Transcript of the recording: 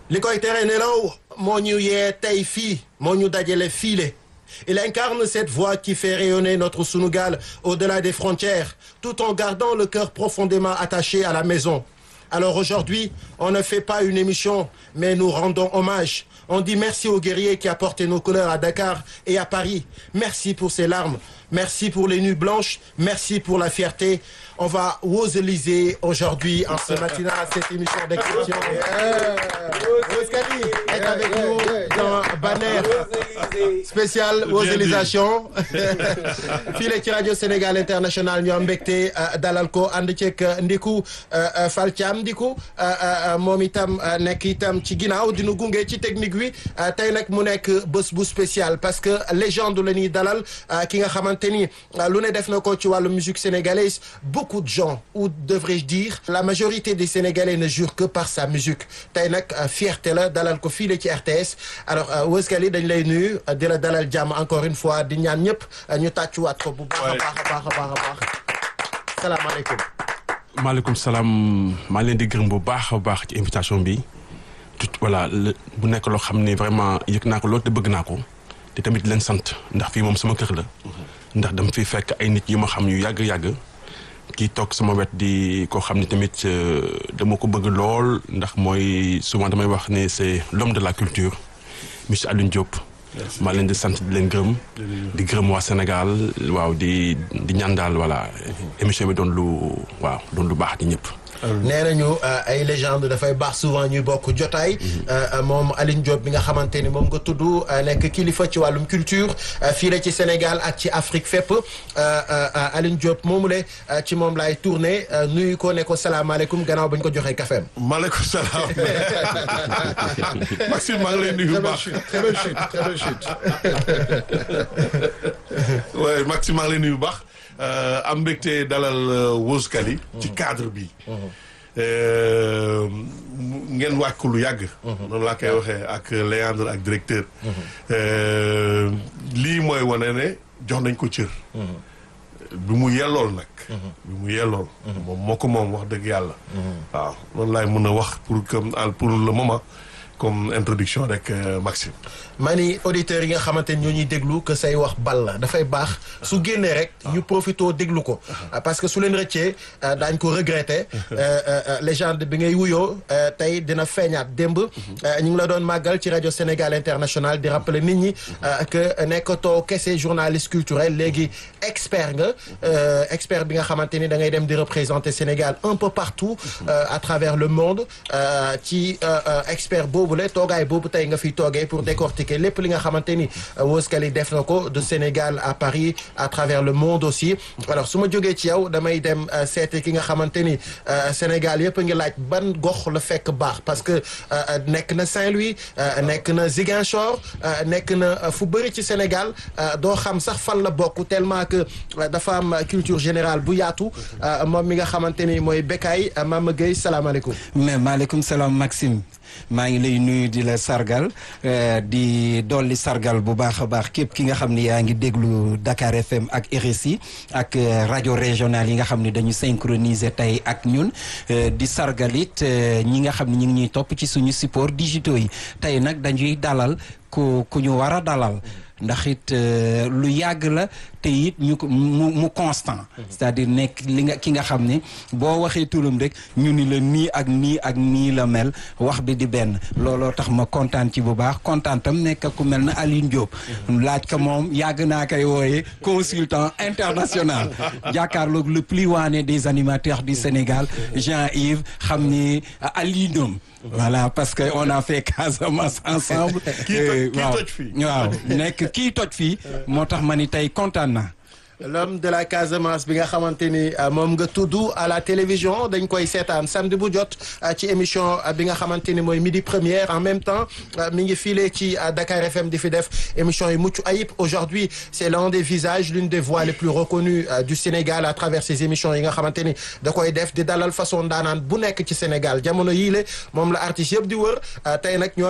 li koy tere nelaw moo ñu yee tey fii moo ñu dajale fiile il incarne cette voix qui fait rayonner notre Sunugal au-delà des frontières tout en gardant le cœur profondément attaché à la maison alors aujourd'hui on ne fait pas une émission mais nous rendons hommage on dit merci aux guerriers qui a porté nos couleurs à Dakar et à Paris merci pour ces larmes merci pour les nuits blanches merci pour la fierté on va woseliser aujourd'hui en ce matin cette émission d'exception Ouskali est avec nous dans banner spécial woselisation fii la ci rajo Sénégal International ñu am mbégte dalal ko ànd ceeg Ndiku Fall Thiam Ndiku moom itam nekk itam ci ginnaaw dinu gunge ci technique bi tey nag mu nekk bés bu spécial parce que légende la ñuy dalal ki nga xamante ni lu ne def na ko ci wàllu musique sénégalaise beaucoup de gens ou devrais-je dire la majorité des Sénégalais ne jurent que par sa musique tey nag fierté la dalal ko fii la ci RTS alors Ouskali dañ lay nuyu di la dalal jàmm encore une fois di ñaan ñëpp ñu tàccuwaat ko bu baax a baax a baax a baax a baax salaamaaleykum maaleykum salaam maa leen di gërëm bu baax a baax ci invitation bi tout voilà bu nekk loo xam ne vraiment yëg naa ko loolu te bëgg naa ko te tamit leen sant ndax fii moom sama kër la ndax dama fi fekk ay nit yu ma xam yu yàgg-yàgg kii toog sama wet di koo xam ne tamit dama ko bëgg lool ndax mooy souvent damay wax ne c'est l'homme de la culture monsieur Alioune Diop maa leen di sant di leen gërëm di gërëm waa Sénégal waaw di di ñaan daal voilà émission bi doon lu waaw doon lu baax di ñëpp nee nañu ay légende dafay baax souvent ñuy bokk jotaay moom Alioune Diop bi nga xamante ni moom nga tudd nekk kilifa ci wàllum culture fii la ci Sénégal ak ci Afrique fépp Alioune Diop moomu le ci moom laay tourné nuyu ko ne ko salaamaaleykum gannaaw bañ ko joxee kafeem maaleykum salaam Maxime maa ngi lay nuyu bu baax très belle chute très belle chute oui Maxime maa ngi lay nuyu bu baax am mbégte dalal Ouskali ci cadre bi ngeen wàcc ko lu yàgg noonu laa koy waxee ak Léandre ak directeur lii mooy wane ne jox nañ ko cër bi mu yellool nag bi mu yellool moom moo ko moom wax dëgg yàlla waaw noonu laay mën a wax pour comme pour le moment comme introduction rek Maxime maa ni auditeurs yi nga xamante ni ñoo ñuy déglu que say wax bal la dafay baax su génnee rek ñu profitoo déglu ko parce que su leen rëccee daañ ko regretter légende bi ngay wuyoo tey dina feeñaat démb ñu ngi la doon màggal ci rajo Sénégal International di rappeler nit ñi que nekkatoo kese journaliste culturel léegi expert nga expert bi nga xamante ni da ngay dem di représenter Sénégal un peu partout à travers le monde ci expert boobu la toogaay boobu tey nga fiy toogee pour décortiquer lépp li nga xamante ni Ouskali def na ko de Sénégal à Paris à travers le monde aussi alors su ma jógee ci yow damay dem seete ki nga xamante ni Sénégal yëpp a ngi laaj ban gox la fekk baax parce que nekk na Saint-Louis nekk na Ziguinchor nekk na fu bëri ci Sénégal doo xam sax fan la bokk tellement que dafa am culture générale bu yaatu moom mi nga xamante ni mooy Bekay Mama Gueye salaamaaleykum. mais maaleykum salaam Maxime. maa ngi lay nuyu di la sargal di dolli sargal bu baax a baax képp ki nga xam ne yaa ngi déglu Dakar FM ak RSI ak rajo régional yi nga xam ne dañu synchroniser tey ak ñun di sargal it ñi nga xam ne ñu ngi ñuy topp ci suñu support digitaux yi tey nag dañuy dalal ku ku ñu war a dalal ndax it lu yàgg la te it ñu ko mu mu constant c'est-à-dire nekk li nga ki nga xam ne boo waxee turam rek ñu ni la nii ak nii ak nii la mel wax bi di benn looloo tax ma kontaan ci bu baax kontaan tam nekk ku mel na Alioune Diop laaj ko moom yàgg naa koy wooye consultant international jàkkaarloog le plus waane des animateurs du Sénégal Jean-Yves xam ni Alioune Diop voilà parce que on a fait Casamance ensemble waaw waaw nekk kii toj fii moo tax ma ni tey kontaan na l'homme de la Casamance bi nga xamante ni moom nga tudd à la télévision dañ koy seetaan samedi bu jot ci émission bi nga xamante ni mooy midi première en même temps mi ngi file ci Dakar FM di fi def émission yi mucc ayib aujourd'hui c'est l'un des visages l'une des voix les plus reconnues du Sénégal à travers ces émissions yi nga xamante ni da koy def di dalal façon daanaan bu nekk ci Sénégal jamono yii le moom la artistes yëpp di wër tey nag